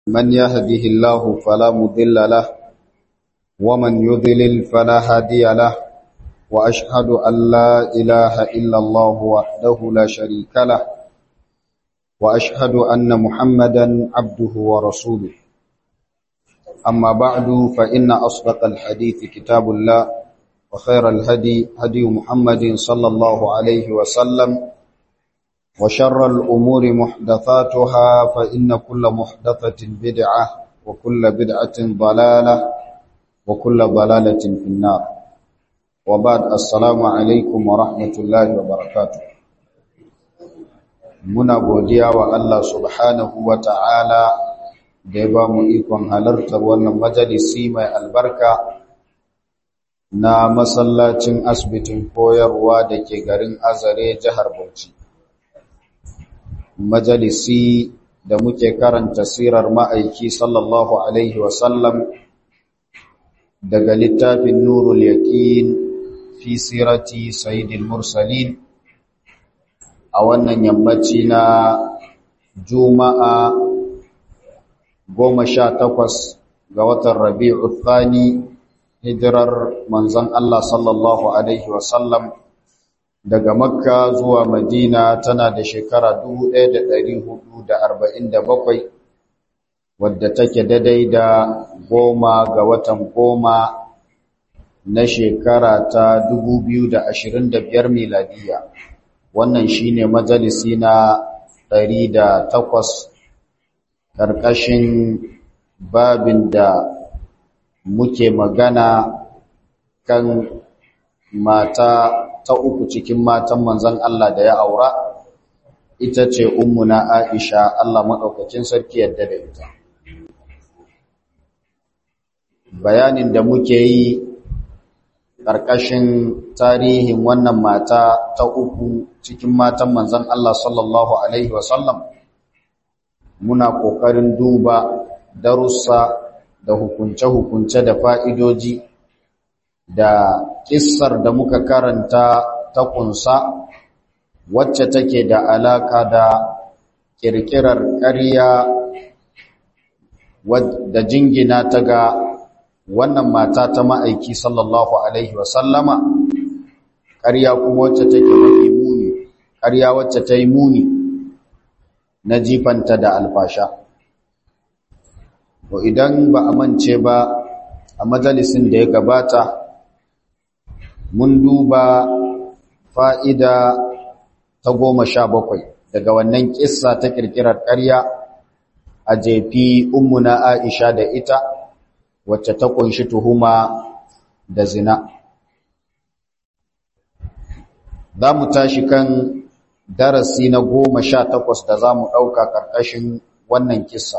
من يهده الله فلا مضل له ومن يضلل فلا هادي له وأشهد أن لا إله إلا الله وحده لا شريك له وأشهد أن محمدا عبده ورسوله أما بعد فإن أصدق الحديث كتاب الله وخير الهدي هدي محمد صلى الله عليه وسلم وشر الأمور محدثاتها فإن كل محدثة بدعة وكل بدعة ضلالة وكل ضلالة في النار وبعد السلام عليكم ورحمة الله وبركاته muna godiya wa Allah subhanahu wa ta'ala da ya ba mu ikon halartar wannan majalisi mai albarka na masallacin asibitin koyarwa da ke garin azare jihar Bauchi. Majalisi da muke karanta sirar ma'aiki sallallahu Alaihi wasallam daga littafin Nurul Yaƙin fi sirati Sayyidil Mursalin a wannan yammaci na Juma'a goma sha takwas ga watan Rabi'u Thani hijirar manzon Allah sallallahu Alaihi wasallam daga Makka zuwa Madina tana da shekara 1447 wadda take daidai da goma ga watan goma na shekara ta 2025 miladiya wannan shine majalisi na 108 ƙarƙashin babin da muke magana kan mata ta uku cikin matan manzon Allah da ya aura ita ce ummuna Aisha Allah madaukakin sarki yadda da ita bayanin da muke yi ƙarƙashin tarihin wannan mata ta uku cikin matan manzon Allah sallallahu alaihi wasallam muna ƙoƙarin duba darussa da hukunce-hukunce da fa'idoji da kissar da muka karanta ta kunsa wacce take da alaka da kirkirar ƙarya da jingina ta ga wannan mata ta ma'aiki sallallahu alaihi wasallama ƙarya kuma wacce take mafi muni ƙarya wacce ta yi muni na jifanta da alfasha to idan ba a mance ba a majalisin da ya gabata mun duba fa'ida ta goma sha bakwai daga wannan ƙissa ta ƙirƙirar ƙarya a jefi ummuna Aisha da ita wacce ta ƙunshi tuhuma da zina. Za mu tashi kan darasi na goma sha takwas da za mu ɗauka ƙarƙashin wannan ƙissa.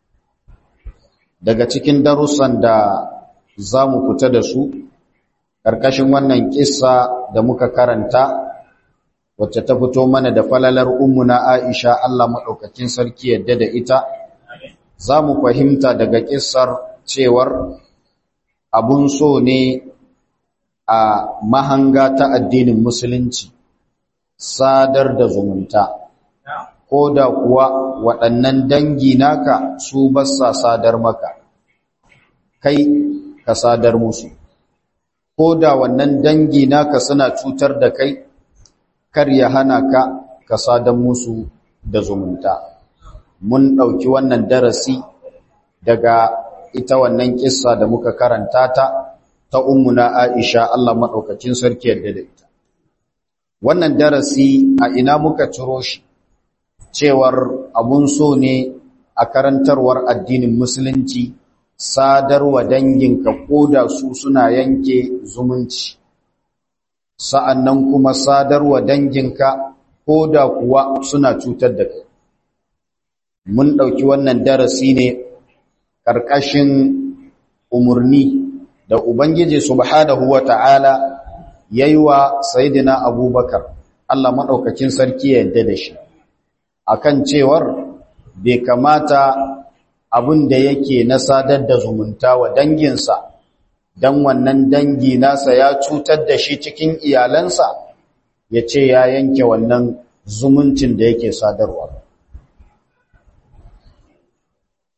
Daga cikin darussan da za mu fita da su, ƙarƙashin wannan ƙissa da muka karanta wacce ta fito mana da falalar ummuna Aisha Allah maɗaukakin sarki yadda da ita za mu fahimta daga ƙissar cewar abun so ne a mahanga ta addinin musulunci sadar da zumunta ko da kuwa waɗannan dangi naka su basa sadar maka kai ka sadar musu ko da wannan dangi naka suna cutar da kai kar ya hana ka ka sadan musu da zumunta mun ɗauki wannan darasi daga ita wannan kissa da muka karanta ta ta ummuna Aisha Allah madaukakin sarki yadda da ita wannan darasi a ina muka ciro shi cewar abun so ne a karantarwar addinin musulunci sadarwa danginka koda su suna yanke zumunci sa'annan kuma sadarwa danginka ko da kuwa suna cutar da kai. Mun ɗauki wannan darasi ne ƙarƙashin umarni da Ubangiji Subhanahu wa ta'ala ya yi wa Saidina Abubakar, Allah maɗaukakin sarki ya yadda da shi, a kan cewar bai kamata abin da yake na sadar da zumunta wa danginsa dan wannan dangi nasa ya cutar da shi cikin iyalansa ya ce ya yanke wannan zumuncin da yake sadarwa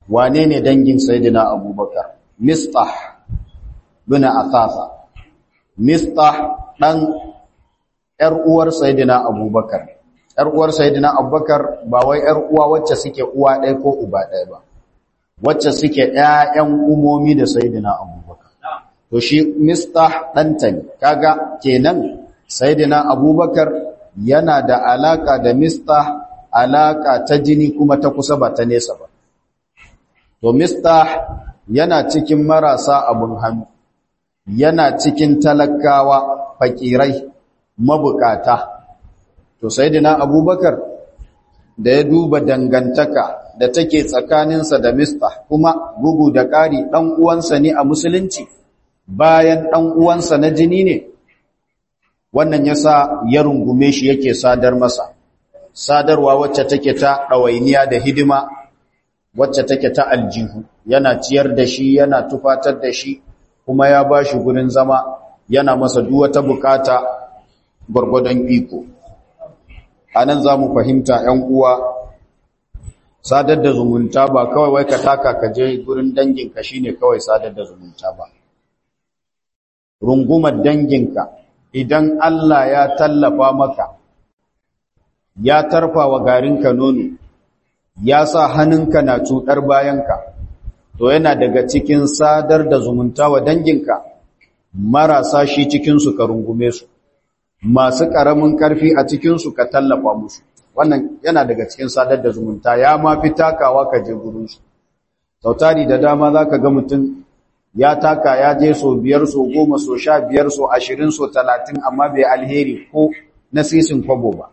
wane ne dangin sayyidina abubakar mistah bin athatha mistah dan yar uwar sayyidina abubakar yar uwar sayyidina abubakar ba wai yar uwa wacce suke uwa ɗaya ko uba ɗaya ba wacce suke ƴaƴan umomi da sayyidina abubakar to shi mistah ɗanta ne kaga kenan sayyidina abubakar yana da alaka da mistah alaka ta jini kuma ta kusa ba ta nesa ba to mistah yana cikin marasa abun hannu yana cikin talakawa fakirai mabukata to sayyidina abubakar da ya duba dangantaka da take tsakaninsa da mistah kuma bugu da ƙari ɗan uwansa ne a musulunci bayan ɗan uwansa na jini ne wannan yasa ya rungume shi yake sadar masa sadarwa wacce take ta ɗawainiya da hidima wacce take ta aljihu yana ciyar da shi yana tufatar da shi kuma ya ba shi gurin zama yana masa duwata bukata gwargwadon iko a nan za mu fahimta ‘yan uwa sadar da zumunta ba kawai wai ka taka ka je gurin danginka shi ne kawai sadar da zumunta ba rungumar danginka idan Allah ya tallafa maka ya tarfa wa garinka nono ya sa hannunka na cuɗar bayanka to yana daga cikin sadar da zumunta wa danginka marasa shi cikinsu ka rungume su masu ƙaramin ƙarfi a cikinsu ka tallafa musu wannan yana daga cikin sadar da zumunta ya ma fi takawa ka je gurinsu sautari da dama za ka ga mutum ya taka ya je so biyar so goma so sha biyar so ashirin so talatin amma bai alheri ko na sisin kwabo ba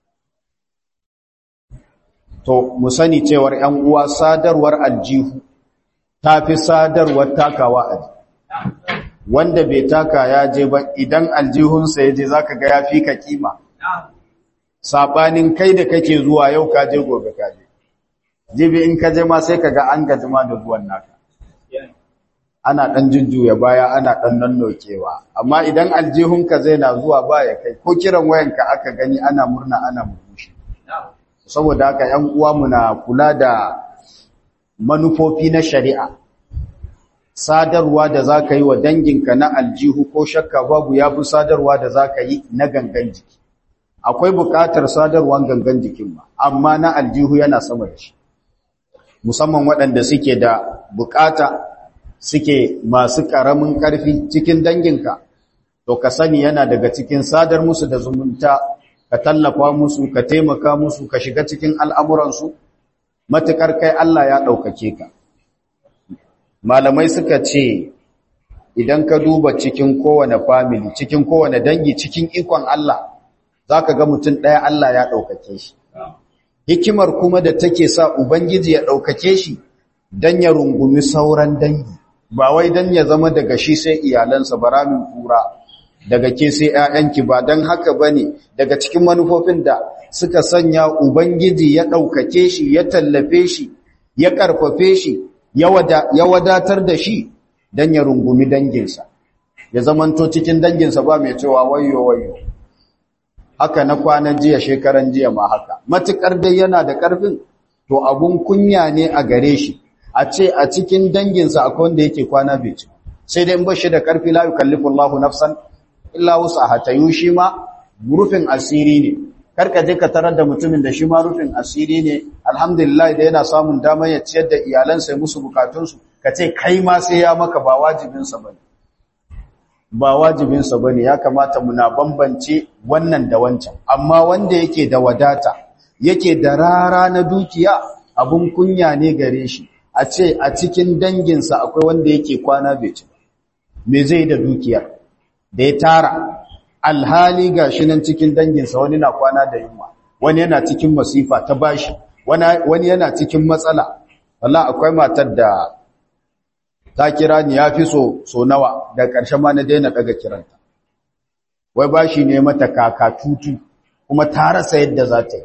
to mu sani cewar ‘yan uwa sadarwar aljihu ta fi sadarwar takawa a wanda bai taka ya je ba idan aljihunsa ya je za ka ga ya fi ka kima saɓanin kai da kake zuwa yau ka je gobe ka je jibi in ka je ma sai ka ga an gajima da zuwan naka ana ɗan jujjuya baya ana ɗan nannokewa amma idan aljihunka zai na zuwa ba ya kai ko kiran wayanka aka gani ana murna ana murmushi saboda haka ‘yan uwa muna kula da manufofi na shari'a sadarwa da za ka yi wa danginka na aljihu ko shakka babu ya fi sadarwa da za ka yi na gangan jiki akwai buƙatar sadarwan gangan jikin ma amma na aljihu yana sama da shi musamman waɗanda suke da buƙata suke masu ƙaramin ƙarfi cikin danginka to ka sani yana daga cikin sadar musu da zumunta ka tallafa musu ka taimaka musu ka shiga cikin al'amuransu matuƙar kai Allah ya ɗaukake ka malamai suka ce idan ka duba cikin kowane family cikin kowane dangi cikin ikon Allah za ka ga mutum ɗaya Allah ya ɗaukake shi hikimar kuma da take sa Ubangiji ya ɗaukake shi don ya rungumi sauran dangi ba wai don ya zama daga shi sai iyalansa baramin kura daga ke sai ‘ya'yanki ba don haka ba ne daga cikin manufofin da suka sanya Ubangiji ya ɗaukake shi ya tallafe shi ya ƙarfafe shi ya wadatar da shi don ya rungumi danginsa ya zamanto cikin danginsa ba mai cewa wayo wayo haka na kwanan jiya shekaran jiya ma haka matuƙar dai yana da ƙarfin to abun kunya ne a gare shi a ce a cikin danginsa akwai wanda yake kwana bai ci sai dai in ba shi da ƙarfi la yukallifu Allahu nafsan illa wusaha tayu shi ma rufin asiri ne karka je ka tarar da mutumin da shi ma rufin asiri ne alhamdulillah da yana samun damar ya ciyar da iyalansa ya musu bukatunsu ka ce kai ma sai ya maka ba wajibinsa bane ba wajibinsa bane ya kamata muna bambance wannan da wancan amma wanda yake da wadata yake da rara na dukiya abun kunya ne gare shi a ce a cikin danginsa akwai wanda yake kwana bai ci me zai da dukiyar da ya tara alhali ga shi nan cikin danginsa wani na kwana da yunwa wani yana cikin masifa ta bashi wani yana cikin matsala wallah akwai matar da ta kira ni ya fi so so nawa da ƙarshen ma na daina daga kiranta wai bashi ne mata kaka tutu kuma ta rasa yadda za ta yi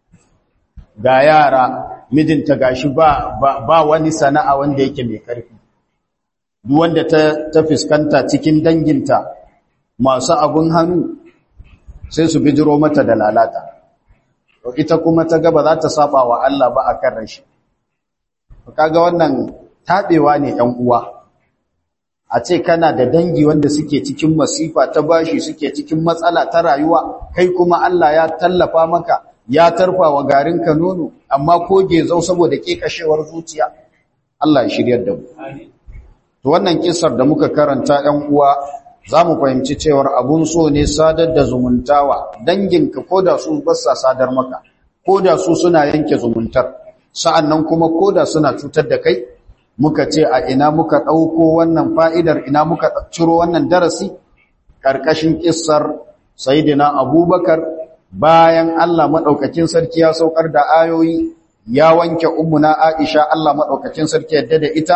ga yara mijinta gashi ba, ba, ba wani sana'a wanda yake mai ƙarfi duk wanda ta, ta fuskanta cikin danginta masu abun hannu sai su bijiro mata da lalata ita kuma ta gaba za ta saba wa Allah ba a kan rashi kaga wannan tabewa ne ɗan uwa a ce kana da dangi wanda suke cikin masifa ta bashi suke cikin matsala ta rayuwa kai kuma Allah ya tallafa maka ya tarfa wa garinka nono amma koge zau saboda kekashewar zuciya Allah ya shiryar da mu to wannan kissar da muka karanta ɗan uwa zamu fahimci cewar abun so ne sadar da zumuntawa danginka koda su bassa sadar maka koda su suna yanke zumuntar sa'annan kuma koda suna cutar da kai muka ce a ina muka ɗauko wannan fa'idar ina muka ciro wannan darasi ƙarƙashin ƙissar Saidina Abubakar bayan Allah maɗaukakin sarki ya saukar da ayoyi ya wanke ummuna Aisha Allah maɗaukakin sarki yadda da ita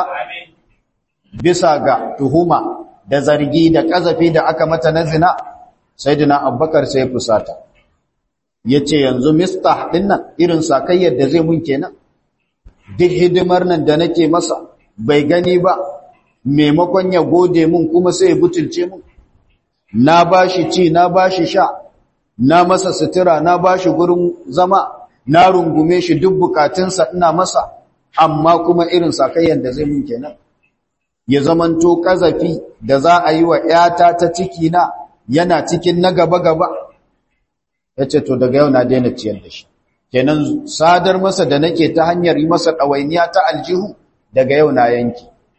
bisa ga tuhuma da zargi da ƙazafi da aka mata na zina Saidina Abubakar sai fusata ya ce yanzu mistah ɗin nan irin sakayyar da zai mun kenan duk hidimar nan da nake masa bai gani ba maimakon ya gode mun kuma sai ya butulce mun na bashi ci na bashi sha na masa sutura na bashi gurin zama na rungume shi duk bukatunsa ina masa amma kuma irin sakayyan da zai mun kenan ya zamanto kazafi da za a yi wa ƴata ta ciki na yana cikin na gaba gaba yace to daga yau na daina ciyar da shi kenan sadar masa da nake ta hanyar yi masa ɗawainiya ta aljihu daga yau na yanki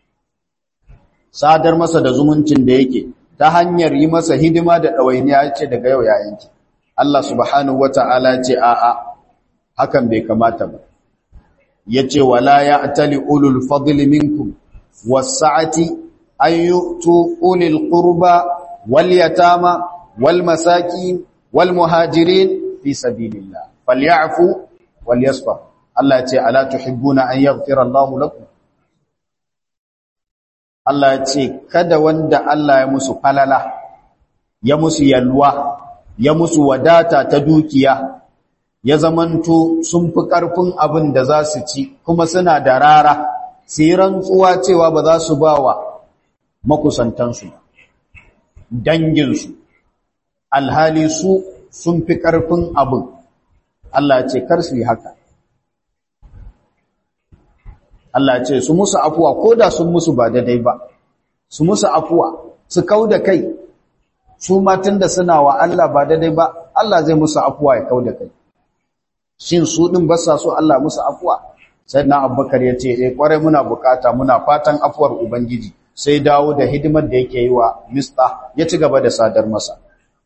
sadar masa da zumuncin da yake ta hanyar yi masa hidima da ɗawainiya ce daga yau ya yanki Allah subhanahu wata'ala ce a'a hakan bai kamata ba yace wala ya'tali ulul fadli minkum was-sa'ati an yu'tu ulil qurba wal yatama wal masakin wal muhajirin fi sabilillah falyafu walyasfa Allah ce ala tuhibbuna an yaghfira Allahu lakum Allah ce kada wanda Allah ya musu falala ya musu yalwa ya musu wadata ta dukiya ya zamanto sun fi karfin abin da za su ci kuma suna da rara sai rantsuwa cewa ba za su bawa makusantansu danginsu alhali su sun fi karfin abin Allah ce kar su yi haka Allah ce su musu afuwa ko da sun musu ba daidai ba su musu afuwa su kau da kai su matan da suna wa Allah ba daidai ba Allah zai musu afuwa ya kau da kai shin su din ba sa so Allah musu afuwa sai na Abubakar ya ce eh kwarai muna bukata muna fatan afuwar ubangiji sai dawo da hidimar da yake yi wa mista ya ci gaba da sadar masa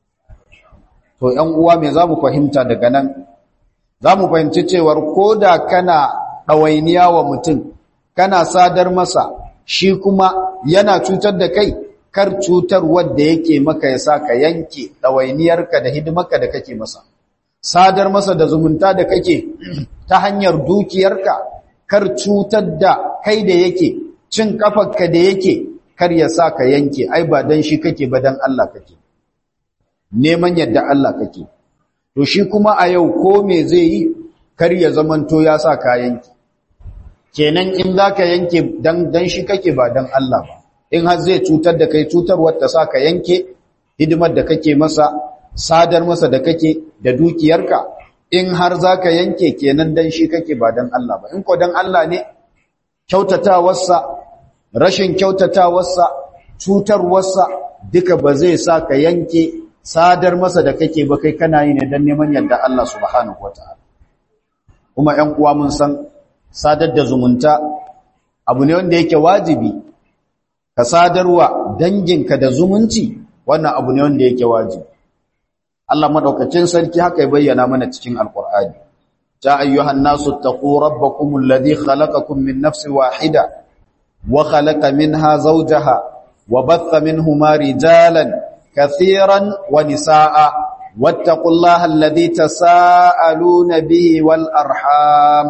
to ƴan uwa me za mu fahimta daga nan za mu fahimci cewar ko da kana ɗawainiya wa mutum kana sadar masa shi kuma yana cutar da kai kar cutar wadda yake maka ya sa ka yanke ɗawainiyarka da hidimarka da kake masa sadar masa da zumunta da kake ta hanyar dukiyarka kar cutar da kai da yake cin kafarka da yake kar ya sa ka yanke ai ba dan shi kake ba dan Allah kake neman yadda Allah kake to shi kuma a yau ko me zai yi kar ya zamanto ya sa ka yanke kenan in zaka yanke dan dan shi kake ba dan Allah ba in har zai cutar da kai cutarwar ta sa ka yanke hidimar da kake masa sadar masa da kake da dukiyarka in har zaka yanke kenan dan shi kake ba dan Allah ba in ko dan Allah ne kyautatawarsa rashin kyautatawarsa cutarwarsa duka ba zai sa ka yanke sadar masa da kake ba kai kana yi ne dan neman yadda Allah subhanahu wataala kuma 'yan uwa mun san sadar da zumunta abu ne wanda yake wajibi ka sadarwa danginka da zumunci wannan abu ne wanda yake wajibi Allah madaukakin sarki haka ya bayyana mana cikin alqur'ani ta ayyuhan nasu taqu rabbakum alladhi khalaqakum min nafsin wahida wa khalaqa minha zawjaha wa batha minhuma rijalan kathiran wa nisaa wattaqullaha alladhi tasaaluna bihi wal arham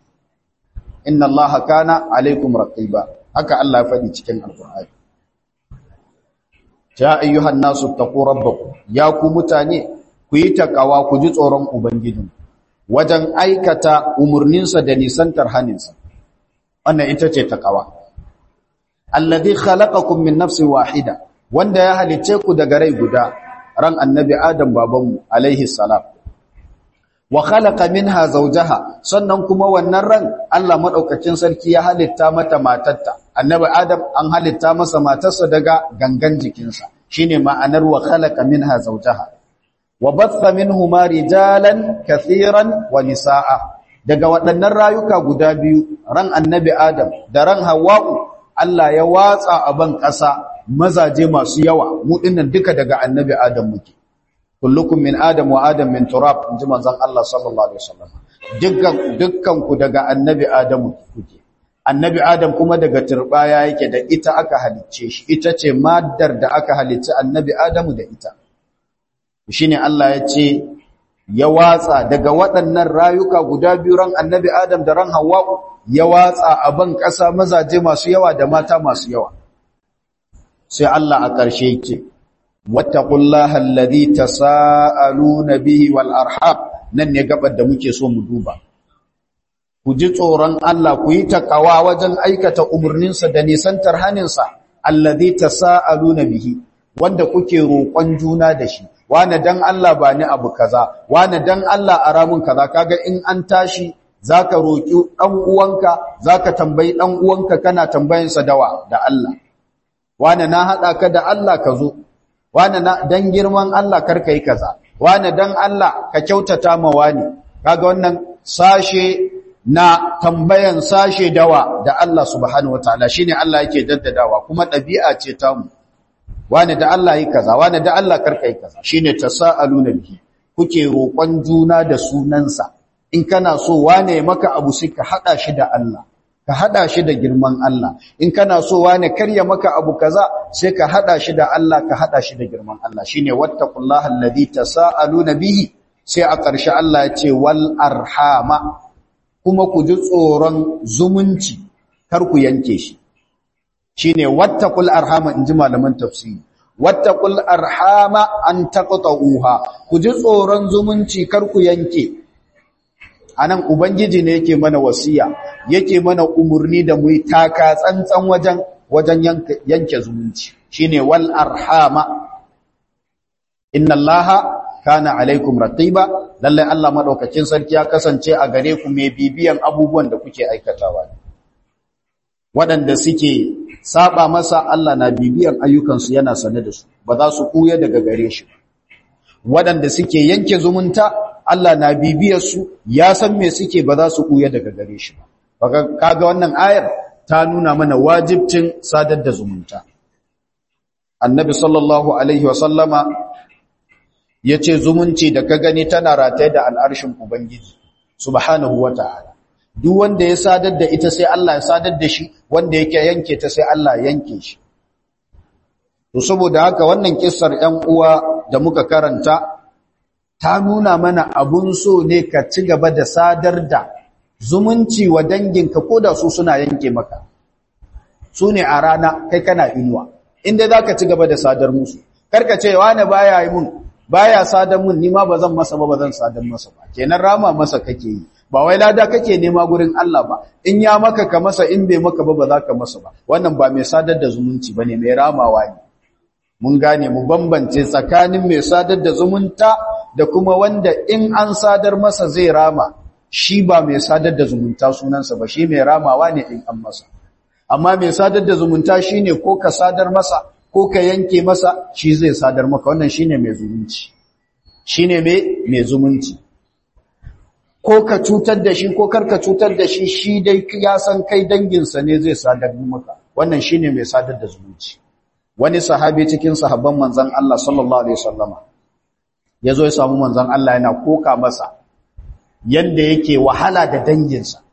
inna allaha kana alaikum raqiba haka Allah ya faɗi cikin alqur'ani ya ayyuhan nasu taqu rabbakum ya ku mutane ku yi takawa ku ji tsoron ubangijin wajen aikata umurninsa da nisantar haninsa wannan ita ce takawa alladhi khalaqakum min nafsin wahida wanda ya halice ku daga rai guda ran annabi adam babanmu alaihi salam wa khalaqa minha zawjaha sannan kuma wannan ran Allah madaukakin sarki ya halitta mata matarta annabi adam an halitta masa matarsa daga gangan jikinsa shine ma'anar wa khalaqa minha zawjaha wa batha minhuma rijalan kathiran wa nisaa daga waɗannan rayuka guda biyu ran annabi adam da ran hawwa'u Allah ya watsa a ban ƙasa mazaje masu yawa mu dinnan duka daga annabi adam muke kullukum min adam wa adam min turab inji manzon Allah sallallahu alaihi wasallam dukkan dukkan ku daga annabi adam kuke annabi adam kuma daga turbaya yake da ita aka halicce shi ita ce maddar da aka halicci annabi adam da ita shine Allah ya ce ya watsa daga waɗannan rayuka guda biyu ran annabi adam da ran hawwa'u ya watsa a ban ƙasa mazaje masu yawa da mata masu yawa sai Allah a ƙarshe yake wattaqullaha alladhi tasaaluna bihi wal arham nan ne gabar da muke so mu duba ku ji tsoron Allah ku yi takawa wajen aikata umurninsa da nisantar haninsa alladhi tasaaluna bihi wanda kuke roƙon juna da shi wane dan Allah ba ni abu kaza wane dan Allah a ramun kaza kaga in an tashi zaka roki dan uwanka zaka tambayi dan uwanka kana tambayin sa dawa da Allah wane na hada ka da Allah ka zo wane na dan girman Allah karka yi kaza wane dan Allah ka kyautata ma wani kaga wannan sashe na tambayan sashe dawa da Allah subhanahu wataala shine Allah yake daddadawa kuma dabi'a ce ta mu wane da Allah yi kaza wane da Allah karka yi kaza shine tasaaluna bihi kuke roƙon juna da sunansa in kana so wane ya maka abu sai ka hada shi da Allah ka hada shi da girman Allah in kana so wane karya maka abu kaza sai ka hada shi da Allah ka hada shi da girman Allah shine wattaqullaha alladhi tasaaluna bihi sai a ƙarshe Allah ya ce wal arhama kuma ku ji tsoron zumunci kar ku yanke shi shine wattaqul arhama inji malaman tafsiri wattaqul arhama an taqta'uha ku ji tsoron zumunci kar ku yanke anan ubangiji ne yake mana wasiya yake mana umurni da mu taka tsantsan wajen wajen yanke, yanke zumunci shine wal arhama inna allaha kana alaikum raqiba lalle Allah madaukakin sarki ya kasance a gare ku mai bibiyan abubuwan da kuke aikatawa waɗanda suke saba masa Allah na bibiyan ayyukansu yana sane da su ba za su kuya daga gare shi waɗanda suke yanke zumunta Allah na bibiyar su ya san me suke ba za su kuya daga gare shi ba kaga wannan ayar ta nuna mana wajibcin sadar da zumunta annabi sallallahu alaihi wa sallama yace zumunci da ka gani tana rataye da al'arshin ubangiji subhanahu wataala duk wanda ya sadar da ita sai Allah ya sadar da shi wanda yake yanke ta sai Allah yanke shi to saboda haka wannan kissar 'yan uwa da muka karanta ta nuna mana abun so ne ka ci gaba da sadar da zumunci wa danginka ko da su suna yanke maka su ne a rana kai kana inuwa inda za ka ci gaba da sadar musu karka ce wane baya yi mun baya sadar mun nima ba zan masa ba ba zan sadar masa ba kenan rama masa kake yi ba wai lada kake nema gurin Allah ba in ya maka ka masa in bai maka ba ba za ka masa ba wannan ba mai sadar da zumunci bane mai ramawa ne mun gane mu bambance tsakanin mai sadar da zumunta da kuma wanda in an sadar masa zai rama shi ba mai sadar da zumunta sunansa ba shi mai ramawa ne in an masa amma mai sadar da zumunta shine ko ka sadar masa ko ka yanke masa shi zai sadar maka wannan shine mai zumunci shine mai mai zumunci ko ka cutar da shi ko karka cutar da shi shi dai ya san kai danginsa ne zai sadar maka wannan shine mai sadar da zumunci wani sahabi cikin sahabban manzon Allah sallallahu alaihi wasallama yazo ya samu manzon Allah yana koka masa yanda yake wahala da danginsa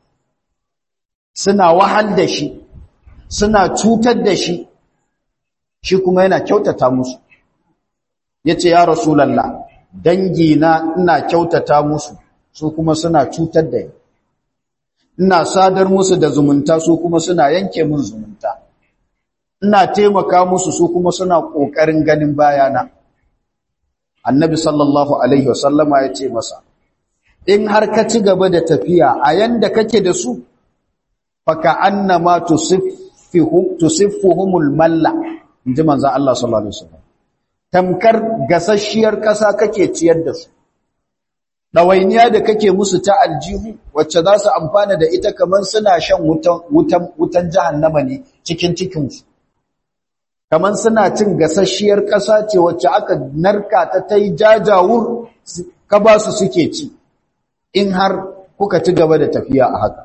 suna wahal da shi suna cutar da shi shi kuma yana kyautata musu yace ya rasulullah dangina ina kyautata musu su kuma suna cutar da ni ina sadar musu da zumunta su kuma suna yanke mun zumunta ina taimaka musu su kuma suna kokarin ganin bayana annabi sallallahu alaihi wasallama ya ce masa in har ka ci gaba da tafiya a yanda kake da su faka annama tusiffuhum tusiffuhumul malla inji manzon Allah sallallahu alaihi wasallam tamkar gasasshiyar kasa kake ciyar da su ɗawainiya da kake musu ta aljihu wacce za su amfana da ita kamar suna shan wutan jahannama ne cikin cikinsu kamar suna cin gasasshiyar ƙasa ce wacce aka narka ta ta yi jajawur ka ba su suke ci in har kuka ci gaba da tafiya a haka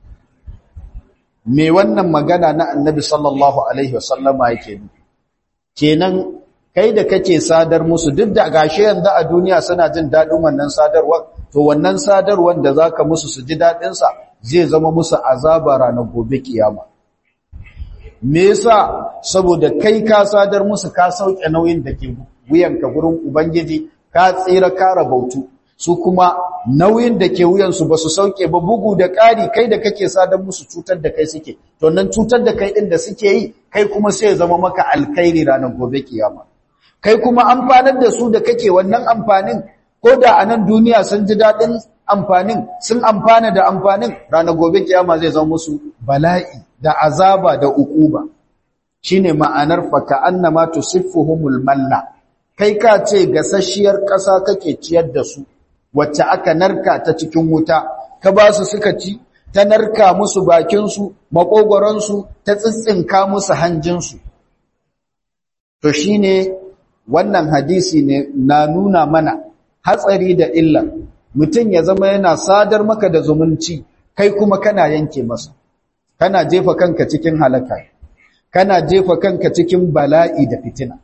me wannan magana na annabi sallallahu alaihi wasallama yake kenan kai da kake sadar musu duk da gashi yanzu a duniya suna jin daɗin wannan sadarwar to wannan sadarwar da zaka musu su ji daɗin sa zai zama musu azaba ranar gobe kiyama me yasa saboda kai ka sadar musu ka sauke nauyin da ke wuyanka gurin ubangiji ka tsira ka rabautu su kuma nauyin da ke wuyansu ba su sauke ba bugu da ƙari kai da kake sadar musu cutar da kai suke to nan cutar da kai ɗin da suke yi kai kuma sai ya zama maka alkhairi ranar gobe kiyama kai kuma amfanar da su da kake wannan amfanin ko da a nan duniya sun ji daɗin amfanin sun amfana da amfanin ranar gobe kiyama zai zama musu bala'i da azaba da ukuba shine ma'anar fa ka annama tusiffuhumul manna kai ka ce gasasshiyar ƙasa kake ciyar da su wacce aka narka ta cikin wuta ka ba su suka ci ta narka musu bakinsu makogoransu ta tsitsinka musu hanjinsu to shine wannan hadisi ne na nuna mana hatsari da illa mutum ya zama yana sadar maka da zumunci kai kuma kana yanke masa kana jefa kanka cikin halaka kana jefa kanka cikin bala'i da fitina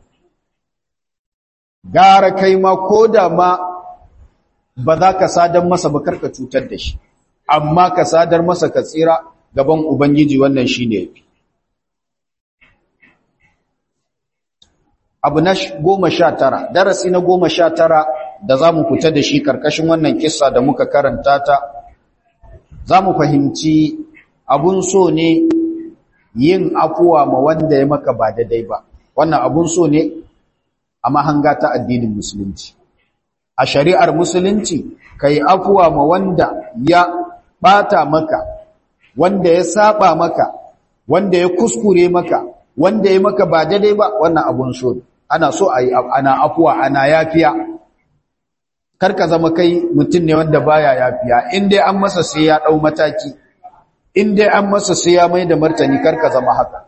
gara kai ma ko da ma ba za ka sadar masa ba karka cutar da shi amma ka sadar masa ka tsira gaban ubangiji wannan shine yafi abu na goma sha tara darasi na goma sha tara da za mu fita da shi karkashin wannan kissa da muka karanta ta za mu fahimci abun so ne yin afuwa ma wanda ya maka ba daidai ba wannan abun so ne a mahanga ta addinin musulunci a shari'ar musulunci ka yi afuwa ma wanda ya bata maka wanda ya saba maka wanda ya kuskure maka wanda ya maka ba daidai ba wannan abun so ne ana so a yi ana afuwa ana yafiya karka zama kai mutum ne wanda baya yafiya in dai an masa sai ya dau mataki in dai an masa sai ya mai da martani karka zama haka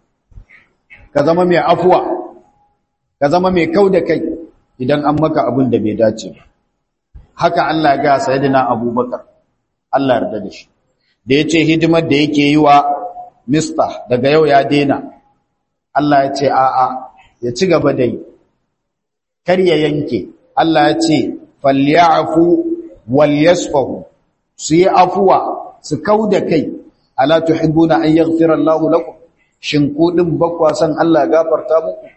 ka zama mai afuwa ka zama mai kau da kai idan an maka abin da bai dace ba haka Allah ya ga sayyidina Abubakar Allah yarda da shi da yace hidimar da yake yi wa mista daga yau ya dena Allah ya ce a'a ya ci gaba da yi kar ya yanke Allah ya ce falyafu walyasfahu su yi afuwa su kauda kai ala tuhibbuna an yaghfira Allahu lakum shin ku din bakwa san Allah ya gafarta muku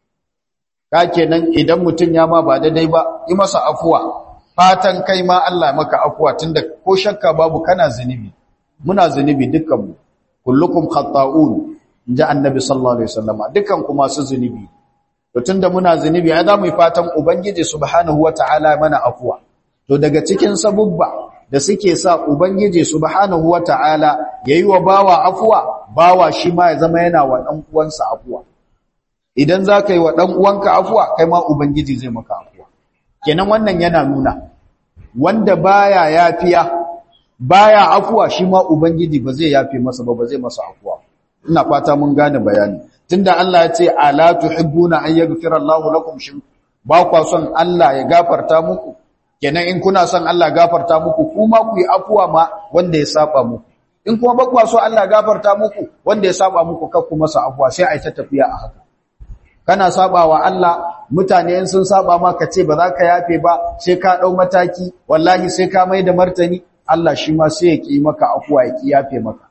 ka kenan idan mutun ya ma ba daidai ba yi masa afuwa fatan kai ma Allah maka afuwa tunda ko shakka babu kana zunubi muna zunubi dukkan mu kullukum khata'un inji annabi sallallahu alaihi wasallama dukkan ku masu zunubi to tunda muna zunubi ai zamu yi fatan ubangiji subhanahu wataala mana afuwa to daga cikin sabubba da suke sa ubangiji subhanahu wataala yayi wa bawa afuwa bawa shi ma ya zama yana wa dan uwansa afuwa idan zaka yi wa dan uwanka afuwa kai ma ubangiji zai maka afuwa kenan wannan yana nuna wanda baya yafiya baya afuwa shi ma ubangiji ba zai yafe masa ba ba zai masa afuwa ina fata mun gane bayani tunda Allah ya ce ala tuhibbuna an yaghfira Allahu lakum shin ba kwa son Allah ya gafarta muku kenan in kuna son Allah gafarta muku kuma ku yi afuwa ma wanda ya saba muku in kuma ba kwa so Allah gafarta muku wanda ya saba muku kar ku masa afuwa sai ai ta tafiya a haka kana saba wa Allah mutane in sun saba ma ka ce ba za ka yafe ba sai ka dau mataki wallahi sai ka mai da martani Allah shi ma sai ya ki maka afuwa ya ki yafe maka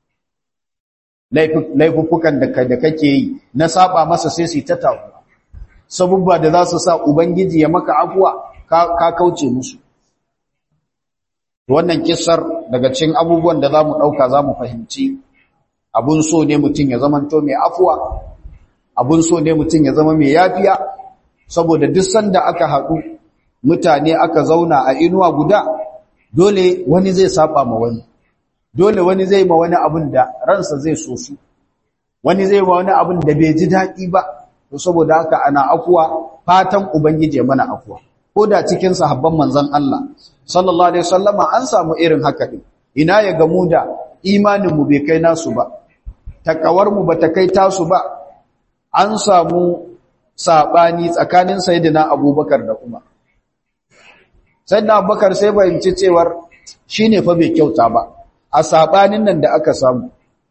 laifuffukan da kake yi na saba masa sai su ta tawo sabubba da za su sa ubangiji ya maka afuwa ka kauce musu wannan kissar daga cikin abubuwan da zamu dauka zamu fahimci abun so ne mutum ya zamanto mai afuwa abun so ne mutum ya zama mai yafiya saboda duk sanda aka haɗu mutane aka zauna a inuwa guda dole wani zai saba ma wani dole wani zai ma wani abin da ransa zai so su wani zai ma wani abin da bai ji daɗi ba to saboda haka ana afuwa fatan ubangije mana afuwa ko da cikin sahabban manzon Allah sallallahu alaihi wasallama an samu irin haka din ina ya gamu da imanin mu bai kai nasu ba takawar mu bata kai tasu ba an samu sabani tsakanin sayyidina Abubakar da Umar sayyidina Abubakar sai bayyance cewar shine fa bai kyauta ba a sabanin nan da aka samu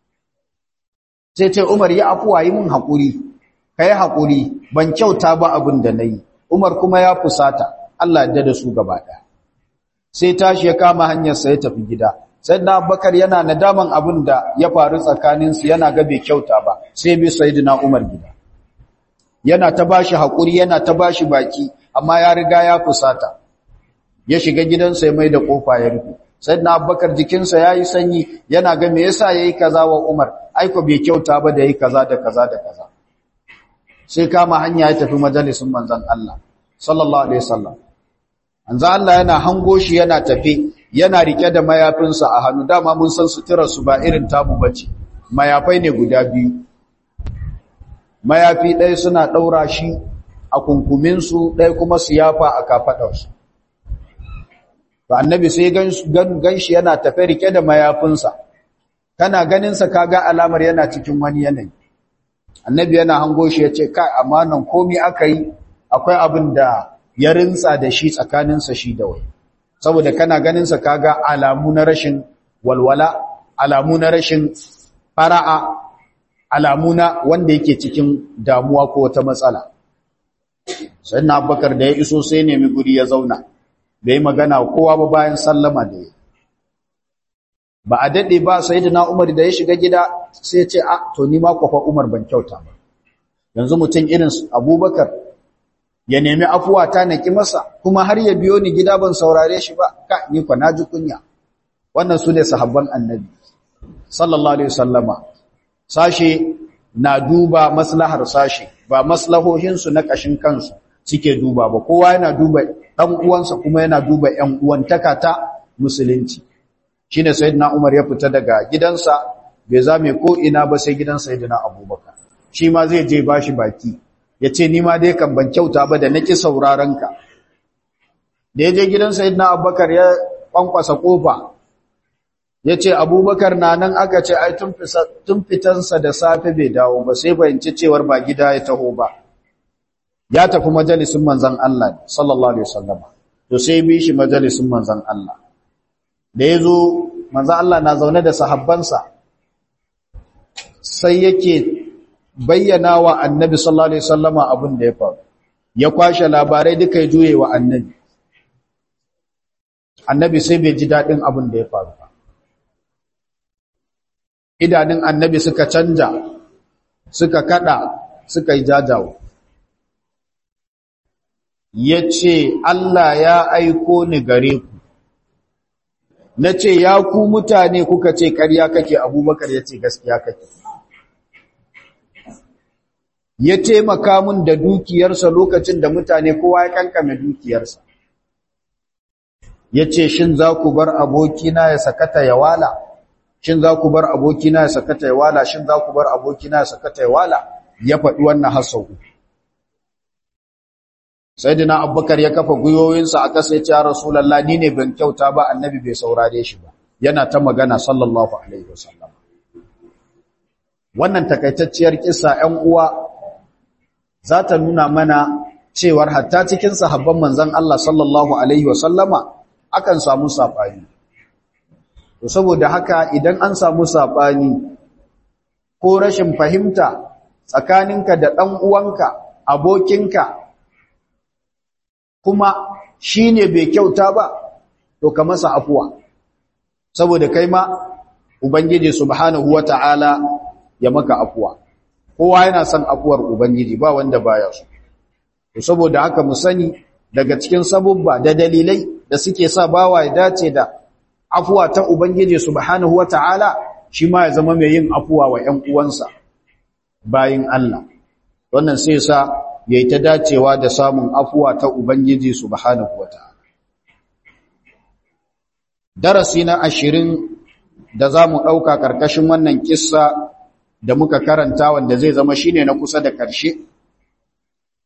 sai ce Umar ya afuwa yi mun hakuri kai hakuri ban kyauta ba abin da nayi Umar kuma ya fusata Allah ya da su gaba ɗaya sai tashi ya kama hanyar sa ya tafi gida sayyidina Abubakar yana nadaman abin da ya faru tsakanin su yana ga bai kyauta ba sai bi sayyidina Umar gida yana ta bashi hakuri yana ta bashi baki amma ya riga ya fusata ya shiga gidansa ya mai da kofa ya rufe sayyidina Abubakar jikinsa yayi sanyi yana ga me yasa yayi kaza wa Umar aiko bai kyauta ba da yayi kaza da kaza da kaza sai kama hanya ya tafi majalisin manzon Allah sallallahu alaihi wasallam manzon Allah yana hango shi yana tafi yana rike da mayafinsa a hannu dama mun san suturar su ba irin tabu bace mayafai ne guda biyu mayafi ɗaya suna ɗaura shi a kunkumin su ɗaya kuma su yafa a kafadar su to annabi sai gan ganshi yana tafe rike da mayafinsa kana ganin sa kaga alamar yana cikin wani yanayi annabi yana hango shi yace kai amanan komai aka yi akwai abin da ya rinsa da shi tsakaninsa shi da wai saboda kana ganin sa kaga alamu na rashin walwala alamu na rashin fara'a alamu na wanda yake cikin damuwa ko wata matsala sannan abubakar da ya iso sai nemi guri ya zauna bai magana kowa ba bayan sallama da ya ba a daɗe ba sai da na umar da ya shiga gida sai ce a to ni ma kwafa umar ban kyauta ba yanzu mutum irin abubakar ya nemi afuwa ta na ƙi masa kuma har ya biyo ni gida ban saurare shi ba ka ni kwa na ji kunya wannan su ne sahabban annabi sallallahu alaihi wasallama sashe na duba maslahar sashe ba maslahohinsu na ƙashin kansu suke duba ba kowa yana duba ɗan uwansa kuma yana duba ‘yan uwantaka ta musulunci shi ne sayidina umar ya fita daga gidansa bai zame ko ina ba sai gidan sayidina abubakar shi ma zai je bashi baki ya ce ni ma dai kan ban kyauta ba da naki sauraron ka da ya je gidan sayidina abubakar ya kwankwasa kofa ya ce abubakar na nan aka ce ai tun fitansa da safe bai dawo ba sai fahimci cewar ba gida ya taho ba ya tafi majalisun manzan Allah sallallahu alaihi wasallam to sai bi shi majalisun manzan Allah da yazo manzan Allah na zaune da sahabbansa sai yake bayyana wa annabi sallallahu alaihi wasallama abin da ya faru ya kwashe labarai duka ya juye wa annabi annabi sai bai ji dadin abin da ya faru ba idanun annabi suka canja suka kada suka yi jajawo ya ce Allah ya aiko ni gare ku na ce ya ku mutane kuka ce ƙarya kake abubakar ya ce gaskiya kake ya taimaka mun da dukiyarsa lokacin da mutane kowa ya kankame dukiyarsa ya ce shin za ku bar abokina ya sakata ya wala shin za ku bar abokina ya sakata ya wala shin za ku bar abokina ya sakata ya wala ya faɗi wannan hasau Sayyidina Abubakar ya kafa guyoyinsa a ƙasa ya ce, Rasulallah, ni ne ban kyauta ba, annabi bai saurare shi ba, yana ta magana sallallahu Alaihi wasallam. Wannan takaitacciyar kisa ‘yan uwa za ta nuna mana cewar hatta cikin sahabban manzan Allah sallallahu Alaihi wasallama akan samu saɓani. To, saboda haka idan an samu saɓani ko rashin fahimta tsakaninka da ɗan uwanka, abokinka, kuma shi ne bai kyauta ba to ka masa afuwa saboda kai ma ubangiji subhanahu wata'ala ya maka afuwa kowa yana son afuwar ubangiji ba wanda baya so to saboda haka mu sani daga cikin sabubba da dalilai da suke sa bawa ya dace da afuwa ta ubangiji subhanahu wata'ala shi ma ya zama mai yin afuwa wa ƴan uwansa bayin Allah wannan sai sa ya yi ta dacewa da samun afuwa ta Ubangiji subhanahu wa ta'ala. Darasi na ashirin da za mu ɗauka ƙarƙashin wannan kissa da muka karanta wanda zai zama shine na kusa da ƙarshe,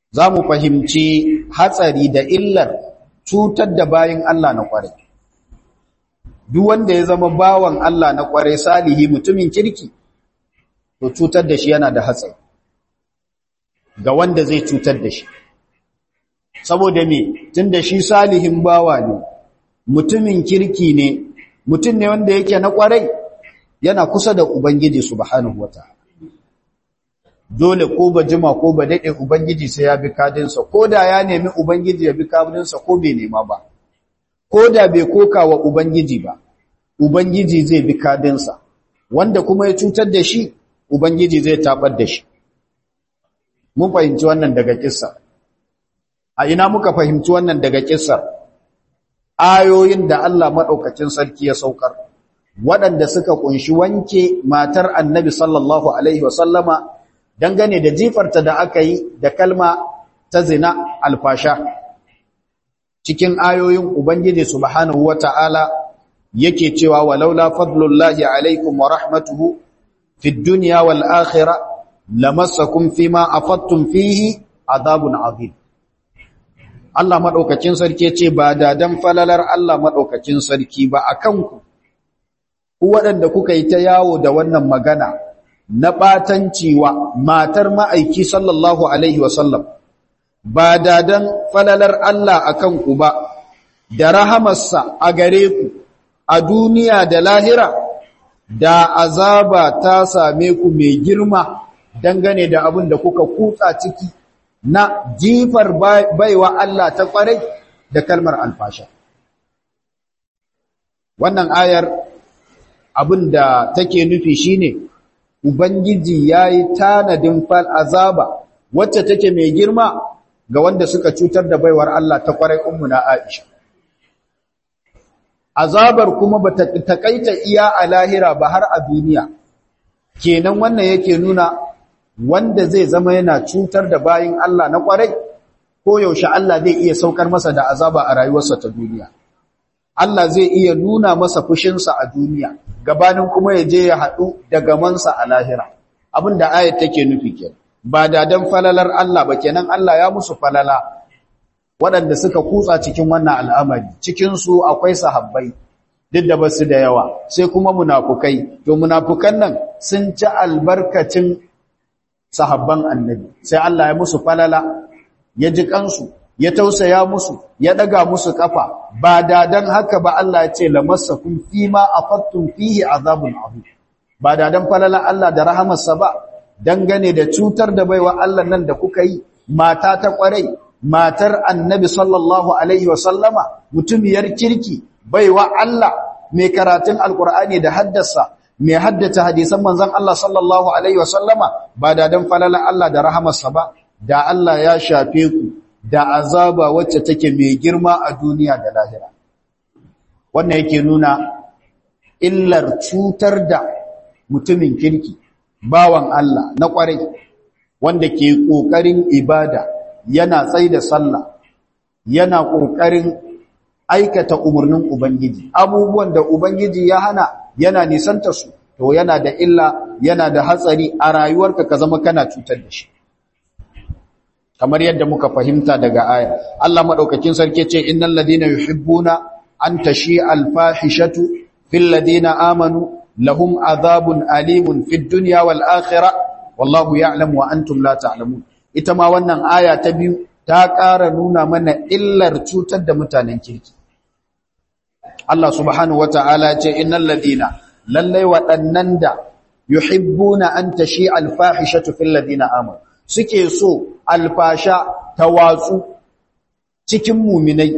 za mu fahimci hatsari da illar cutar da bayin Allah na kwarai duk wanda ya zama bawan Allah na kwarai salihi mutumin kirki to cutar da shi yana da hatsari ga wanda zai cutar da shi saboda me tunda shi salihin bawa ne mutumin kirki ne mutum ne wanda yake na kwarai yana kusa da ubangiji subhanahu wataala dole ko ba jima ko ba dade ubangiji sai ya bi kadinsa ko da ya nemi ubangiji ya bi kadinsa ko bai nema ba ko da bai koka wa ubangiji ba ubangiji zai bi kadinsa wanda kuma ya cutar da shi ubangiji zai tabar da shi mun fahimci wannan daga kissa a ina muka fahimci wannan daga kissar ayoyin da Allah madaukakin sarki ya saukar waɗanda suka kunshi wanke matar annabi sallallahu alaihi wasallama dangane da jifarta da aka yi da kalma ta zina alfasha cikin ayoyin ubangiji subhanahu wata'ala yake cewa walaula fadlullahi alaikum wa rahmatuhu fid dunya wal akhirah lamassakum fima afattum fihi adabun azim Allah madaukakin sarki ce ba da dan falalar Allah madaukakin sarki ba akan ku ku waɗanda kuka yi ta yawo da wannan magana na ɓatanci wa matar ma'aiki sallallahu Alaihi wasallam ba da dan falalar Allah a kanku ba da rahamarsa a gare ku a duniya da lahira da azaba ta same ku mai girma dangane da abin da kuka kutsa ciki na jifar baiwa Allah ta kwarai da kalmar alfasha wannan ayar abin da take nufi shine ubangiji yayi tanadin fal azaba wacce take mai girma ga wanda suka cutar da baiwar Allah ta kwarai ummuna Aisha azabar kuma bata takaita iya a lahira ba har a duniya kenan wannan yake nuna wanda zai zama yana cutar da bayin Allah na kwarai ko yaushe Allah zai iya saukar masa da azaba a rayuwarsa ta duniya Allah zai iya nuna masa fushinsa a duniya gabanin kuma ya je ya haɗu da gamansa a lahira abinda ayat take nufi kenan ba da dan falalar Allah ba kenan Allah ya musu falala waɗanda suka kutsa cikin wannan al'amari cikinsu akwai sahabbai duk da basu da yawa sai kuma munafukai to munafukan nan sun ci albarkacin sahabban annabi sai Allah ya musu falala ya ji kansu ya tausaya musu ya daga musu kafa ba da dan haka ba Allah ya ce lamassakum fima afattum fihi azabun azim ba da dan falala Allah da rahamarsa ba dangane da cutar da baiwa Allah nan da kuka yi mata ta kwarai matar annabi sallallahu alaihi wasallama mutumiyar kirki baiwa Allah mai karatun alkur'ani da haddasa mai haddata hadisan manzon Allah sallallahu alaihi wasallama ba da dan falala Allah da rahamarsa ba da Allah ya shafe ku da azaba wacce take mai girma a duniya da lahira wannan yake nuna illar cutar da mutumin kirki bawan Allah na kwarai wanda ke kokarin ibada yana tsai da sallah yana ƙoƙarin aikata umarnin Ubangiji abubuwan da Ubangiji ya hana yana nisanta su to yana da illa yana da hatsari a rayuwarka ka zama kana cutar da shi kamar yadda muka fahimta daga aya Allah madaukakin sarki ce innal ladina yuhibbuna an tashi alfahishatu fil ladina amanu lahum adhabun alimun fid dunya wal akhirah wallahu ya'lamu wa antum la ta'lamun ita ma wannan aya ta biyu ta ƙara nuna mana illar cutar da mutanen kirki. Allah subhanahu wata'ala ce innal ladina lallai waɗannan da yuhibbuna an tashi alfahishatu fil ladina amanu suke so alfasha ta watsu cikin muminai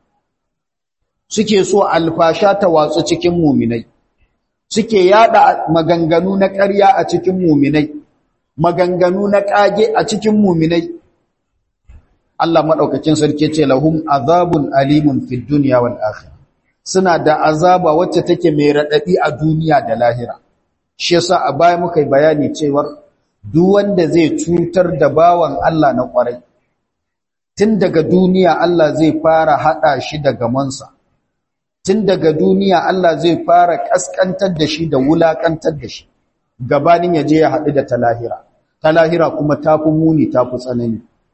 suke so alfasha ta watsu cikin muminai suke yada maganganu na ƙarya a cikin muminai maganganu na ƙage a cikin muminai Allah maɗaukacin sarki ce lahum azabun alimun fid dunya wal akhirah suna da azaba wacce take mai radadi a duniya da lahira shi yasa a baya muka yi bayani cewa duk wanda zai cutar da bawan Allah na kwarai tun daga duniya Allah zai fara hada shi da gamansa tun daga duniya Allah zai fara kaskantar da shi da wulakantar da shi gabanin ya je ya haɗu da ta lahira ta lahira kuma tafi muni tafi tsanani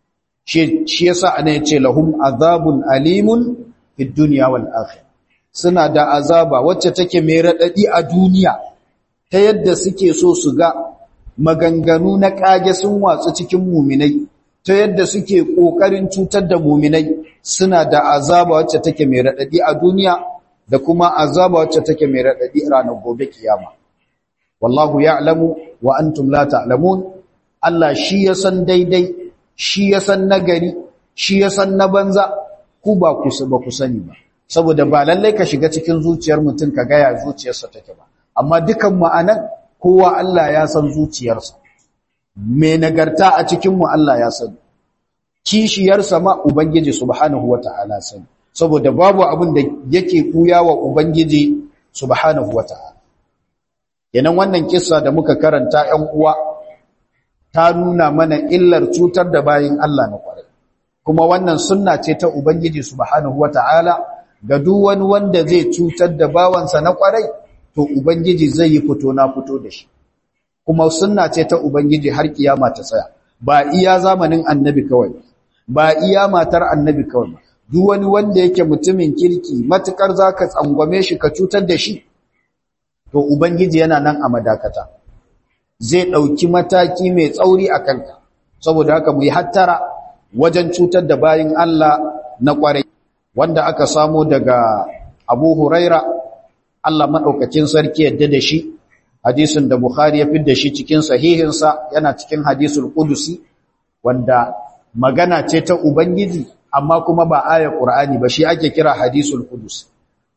shi yasa ana yace lahum azabun alimun fid dunya wal akhirah suna da azaba wacce take mai radadi a duniya ta yadda suke so su ga maganganu na kage sun watsu cikin muminai ta yadda suke kokarin cutar da muminai suna da azaba wacce take mai radadi a duniya da kuma azaba wacce take mai radadi ranar gobe kiyama wallahu ya'lamu wa antum la ta'lamun Allah shi ya san daidai shi ya san nagari shi ya san na banza ku ba ku ba ku sani ba saboda ba lallai ka shiga cikin zuciyar mutum ka ga ya zuciyarsa take ba amma dukan mu anan kowa Allah ya san zuciyarsa me nagarta a cikin mu Allah ya sani kishiyarsa ma ubangiji subhanahu wataala sani saboda babu abin da yake kuya wa ubangiji subhanahu wataala yanan wannan kissa da muka karanta 'yan uwa ta nuna mana illar cutar da bayin Allah na kwarai kuma wannan sunna ce ta ubangiji subhanahu wataala ga duk wani wanda zai cutar da bawansa na kwarai to ubangiji zai yi fito na fito da shi kuma sunna ce ta ubangiji har kiyama ta tsaya ba iya zamanin annabi kawai ba iya matar annabi kawai ba duk wani wanda yake mutumin kirki matukar zaka tsangwame shi ka cutar da shi to ubangiji yana nan a madakata zai dauki mataki mai tsauri a kanka saboda haka mu yi hattara wajen cutar da bayin Allah na kwarai wanda aka samu daga Abu Huraira Allah madaukakin sarki yadda da shi hadisin da Bukhari ya fidda shi cikin sahihinsa yana cikin hadisul qudusi wanda magana ce ta ubangiji amma kuma ba aya Qur'ani ba shi ake kira hadisul qudus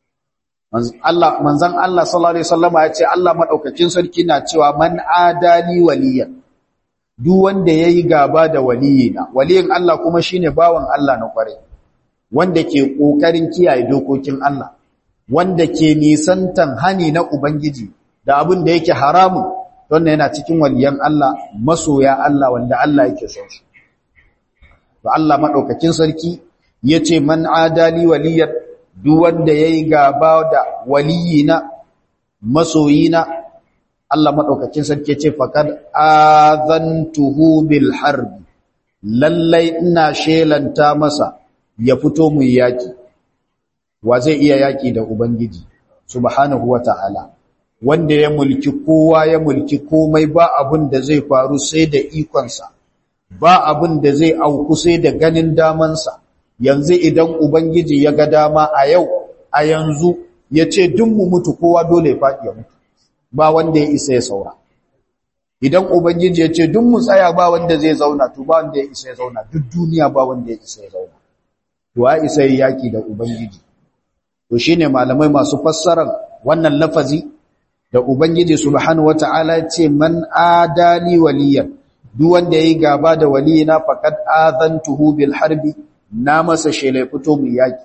Allah manzon Allah sallallahu alaihi wasallama ya ce Allah madaukakin sarki na cewa man adali waliyan duk wanda yayi gaba da waliyina waliyin Allah kuma shine bawan Allah na kware wanda ke kokarin kiyaye dokokin Allah wanda ke nisantan hani na ubangiji da abin da yake haramun wannan yana cikin waliyan Allah masoya Allah wanda Allah yake son su to Allah madaukakin sarki yace man adali waliyan duk wanda yayi gaba da waliyina masoyina Allah madaukakin sarki yace faqad azantuhu bil harb lallai ina shelanta masa ya fito mu yaki wa zai iya yaki da ubangiji subhanahu wataala wanda ya mulki kowa ya mulki komai ba abun da zai faru sai da ikonsa ba abun da zai auku sai da ganin damansa yanzu idan ubangiji ya ga dama a yau a yanzu ya ce duk mu mutu kowa dole ya faɗi ya mutu ba wanda ya isa ya saura idan ubangiji ya ce duk mu tsaya ba wanda zai zauna to ba wanda ya isa ya zauna duk duniya ba wanda ya isa ya zauna to ya isa ya yaki da ubangiji to shine malamai masu fassarar wannan lafazi da ubangiji subhanahu wataala ya ce man adali waliyan duk wanda yayi gaba da waliyina faqad azantuhu bil harbi na masa shele fito mu yaki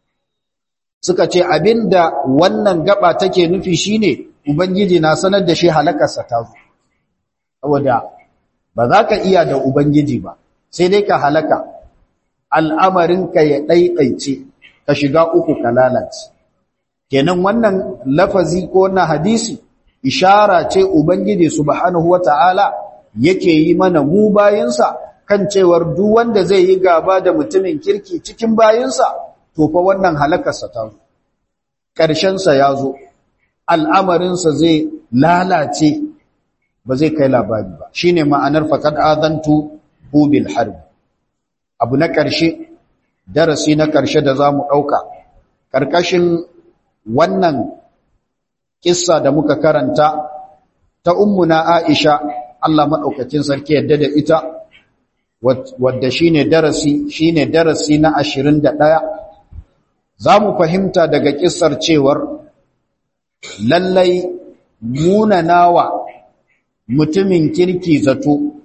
suka ce abinda wannan gaba take nufi shine ubangiji na sanar da shi halakarsa ta zo saboda ba za ka iya da ubangiji ba sai dai ka halaka al'amarinka ya ɗaiɗaice ka shiga uku ka lalace kenan wannan lafazi ko na hadisi ishara ce ubangiji subhanahu wata'ala yake yi mana mu bayinsa kan cewar duk wanda zai yi gaba da mutumin kirki cikin bayinsa to fa wannan halakarsa ta zo ƙarshensa ya zo al'amarinsa zai lalace ba zai kai labari ba shine ma'anar faqad azantu bil harb abu na ƙarshe darasi na ƙarshe da zamu ɗauka ƙarƙashin wannan kissa da muka karanta ta ummuna Aisha Allah madaukakin sarki yadda da ita wadda shine darasi shine darasi na 21 zamu fahimta daga kissar cewar lallai munanawa mutumin kirki zato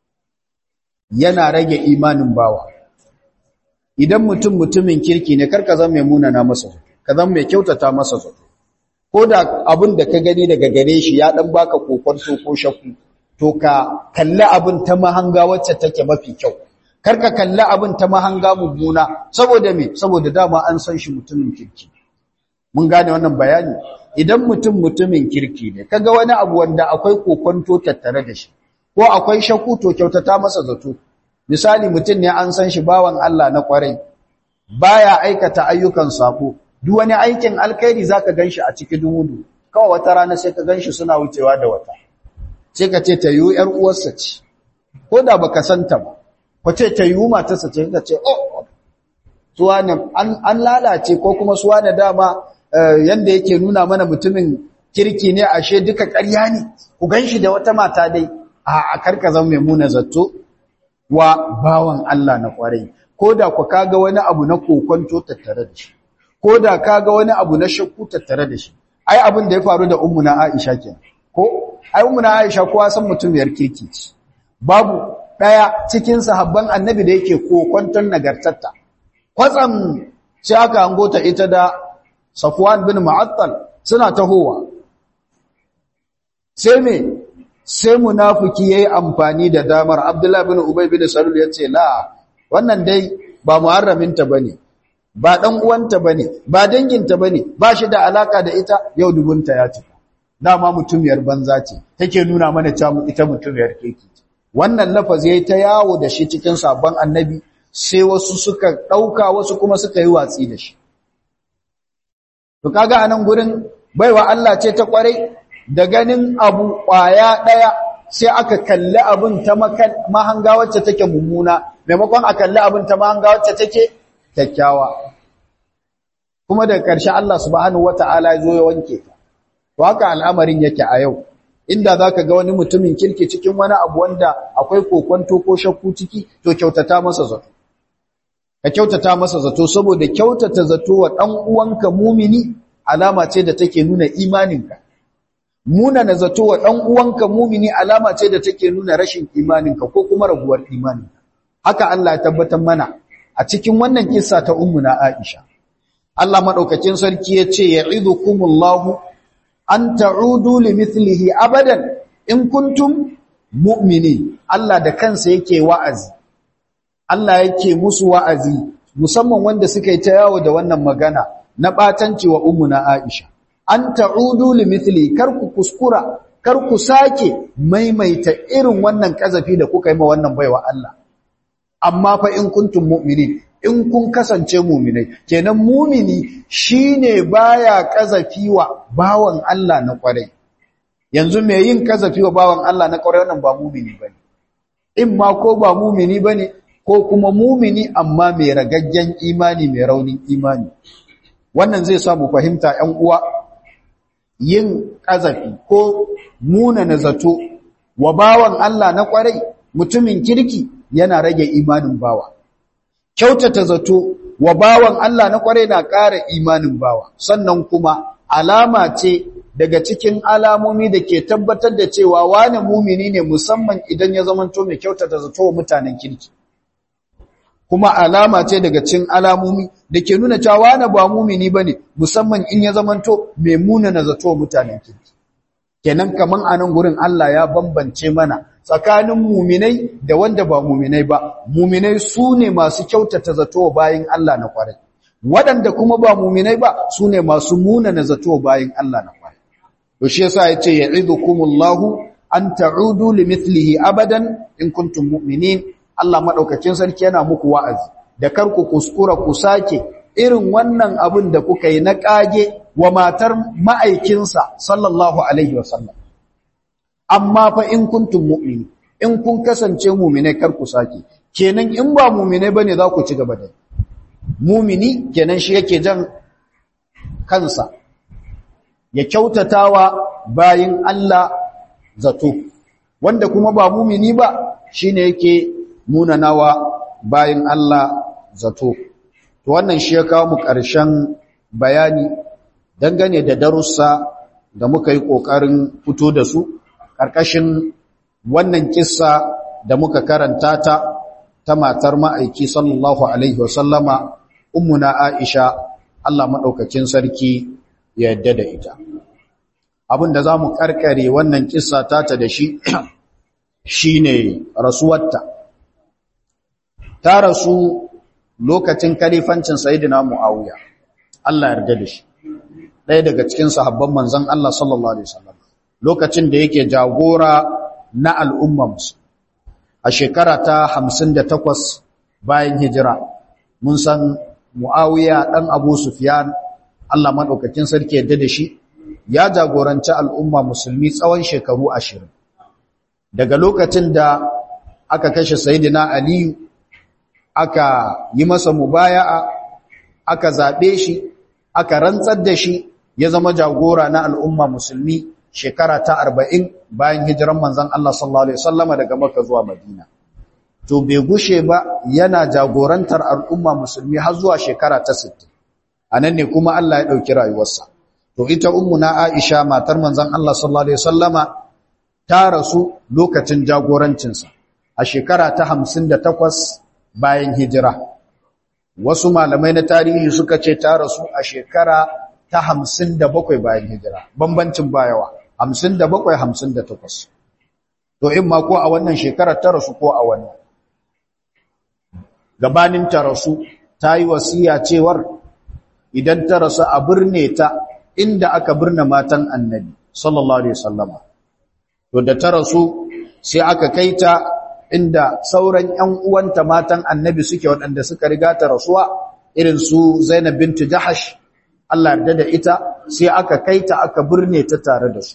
yana rage imanin bawa idan mutum mutumin kirki ne karka zama mai munana masa zato ka zama mai kyautata masa zato ko da abin da ka gani daga gare shi ya dan baka kokonto ko shakku to ka kalli abin ta mahanga wacce take mafi kyau karka kalli abin ta mahanga mummuna saboda me saboda dama an san shi mutumin kirki mun gane wannan bayani idan mutum mutumin kirki ne kaga wani abu wanda akwai kokonto tattare da shi ko akwai shakku to kyautata masa zato misali mutum ne an san shi bawan Allah na kwarai baya aikata ayyukan sako duk wani aikin alkhairi zaka ganshi a cikin dumudu kawai wata rana sai ka ganshi suna wucewa da wata sai ka ce ta yi yar uwarsa ce ko da baka santa ba ko ce ta yi matarsa ce ka ce oh suwa ne an lalace ko kuma suwa ne dama yanda yake nuna mana mutumin kirki ne ashe duka ƙarya ne ku ganshi da wata mata dai a karka zan mai muna zato wa bawan Allah na kwarai ko da ku kaga wani abu na kokonto tattare da shi ko da kaga wani abu na shakku tattare da shi ai abin da ya faru da ummu na Aisha kenan ko ai ummu na Aisha kowa san mutumiyar kirki ce babu daya cikin sahabban annabi da yake kokonton nagartarta kwatsam sai aka hango ta ita da Safwan bin Mu'attal suna tahowa sai me sai munafiki yayi amfani da damar Abdullah bin Ubay bin Salul yace la wannan dai ba muharraminta bane ba dan uwanta bane ba danginta bane ba shi da alaka da ita yau dubunta ya cika dama mutumiyar banza ce take nuna mana cewa ita mutumiyar keke wannan lafazi yayi ta yawo da shi cikin sabon annabi sai wasu suka dauka wasu kuma suka yi watsi da shi to kaga anan gurin baiwa Allah ce ta kwarai da ganin abu kwaya daya sai aka kalli abin ta mahanga wacce take mummuna maimakon a kalli abin ta mahanga wacce take kyakkyawa kuma daga ƙarshe Allah subhanahu wata'ala ya zo ya wanke ta to haka al'amarin yake a yau inda zaka ga wani mutumin kirki cikin wani abu wanda akwai kokonto ko shakku ciki to kyautata masa zato ka kyautata masa zato saboda kyautata zato wa dan uwanka mumini alama ce da take nuna imaninka muna na zato wa dan uwanka mumini alama ce da take nuna rashin imaninka ko kuma raguwar imaninka haka Allah ya tabbatar mana a cikin wannan kissa ta ummuna Aisha Allah madaukakin sarki yace ya'idukumullahu an ta'udu limithlihi abadan in kuntum mu'minin Allah da kansa yake wa'azi Allah yake musu wa'azi musamman wanda suka yi ta yawo da wannan magana na batanci wa ummuna Aisha an ta'udu limithli kar ku kuskura kar ku sake maimaita irin wannan kazafi da kuka yi ma wannan baiwa Allah amma fa in kuntum mu'minin in kun kasance mu'minai kenan mu'mini shine baya kazafi wa bawan Allah na kwarai yanzu me yin kazafi wa bawan Allah na kwarai wannan ba mu'mini bane in ma ko ba mu'mini bane ko kuma mu'mini amma mai ragaggen imani mai raunin imani wannan zai sa mu fahimta ƴan uwa yin kazafi ko muna na zato wa bawan Allah na kwarai mutumin kirki yana rage imanin bawa kyautata zato wa bawan Allah na kwarai na ƙara imanin bawa sannan kuma alama ce daga cikin alamomi da ke tabbatar da cewa wani mumini ne musamman idan ya zamanto mai kyautata zato wa mutanen kirki kuma alama ce daga cikin alamomi da ke nuna cewa wani ba mumini bane musamman in ya zamanto mai munana zato wa mutanen kirki kenan kaman anan gurin Allah ya bambance mana tsakanin muminai da wanda ba muminai ba muminai su ne masu kyautata zato bayan Allah na kwarai waɗanda kuma ba muminai ba su ne masu munana zato bayan Allah na kwarai to shi yasa yace ya'idukumullahu an ta'udu limithlihi abadan in kuntum mu'minin Allah madaukakin sarki yana muku wa'azi da kar ku kuskura ku sake irin wannan abin da kuka yi na kage wa matar ma'aikinsa sallallahu alaihi wasallam amma fa in kuntum mu'mini in kun kasance mu'mine kar ku sake kenan in ba mu'mine bane za ku ci gaba da mu'mini kenan shi yake jan kansa ya kyautatawa bayin Allah zato wanda kuma ba mu'mini ba shine yake munanawa bayin Allah zato to wannan shi ya kawo mu ƙarshen bayani dangane da darussa da muka yi ƙoƙarin fito da su ƙarƙashin wannan kissa da muka karanta ta ta matar ma'aiki sallallahu alaihi wasallama ummuna Aisha Allah maɗaukakin sarki ya yadda da ita abin da za mu ƙarƙare wannan kissa tata da shi shine rasuwarta ta rasu lokacin kalifancin sayyidina Muawiya Allah yarda da shi ɗaya daga cikin sahabban manzon Allah sallallahu alaihi wasallam lokacin da yake jagora na al'umma musu a a shekara ta 58 bayan hijira mun san muawiya dan abu sufyan Allah madaukakin sarki yadda da shi ya jagoranci al'umma musulmi tsawon shekaru 20 daga lokacin da aka kashe sayyidina aliyu aka yi masa mubaya'a aka zabe shi aka rantsar da shi ya zama jagora na al'umma musulmi shekara ta arba'in bayan hijiran manzan Allah sallallahu Alaihi wasallama daga maka zuwa madina to bai gushe ba yana jagorantar al'umma musulmi har zuwa shekara ta sittin. a nan ne kuma Allah ya ɗauki rayuwarsa to ita na aisha matar manzan Allah sallallahu Alaihi wasallama ta rasu lokacin jagorancinsa a shekara ta hamsin da takwas bayan hijira wasu malamai na tarihi suka ce ta rasu a shekara ta hamsin da bakwai bayan hijira bambancin bayawa hamsin da bakwai hamsin da takwas to in ma ko a wannan shekarar ta rasu ko a wannan gabanin ta rasu ta yi wasiya cewar idan ta rasu a birne ta inda aka birne matan annabi sallallahu alaihi wasallama to da ta rasu sai aka kai ta inda sauran ƴan uwanta matan annabi suke waɗanda suka riga ta rasuwa irin su Zainab bint Jahash Allah yarda da ita sai aka kai ta aka birne ta tare da su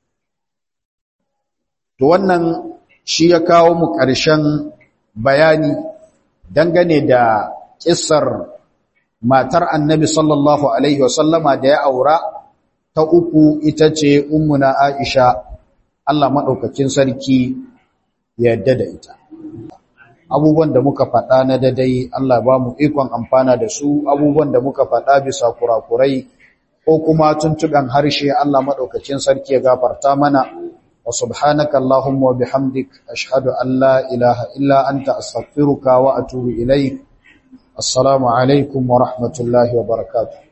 to wannan shi ya kawo mu ƙarshen bayani dangane da kissar matar annabi sallallahu alaihi wasallama da ya aura ta uku ita ce ummuna Aisha Allah madaukakin sarki ya yarda da ita abubuwan da muka faɗa na dadai Allah ba mu ikon amfana da su abubuwan da muka faɗa bisa kurakurai ko kuma tuntuɓen harshe Allah maɗaukacin sarki ya gafarta mana wa subhanaka Allahumma wa bihamdik ashhadu an la ilaha illa anta astaghfiruka wa atubu ilayk assalamu alaikum wa rahmatullahi wa barakatuh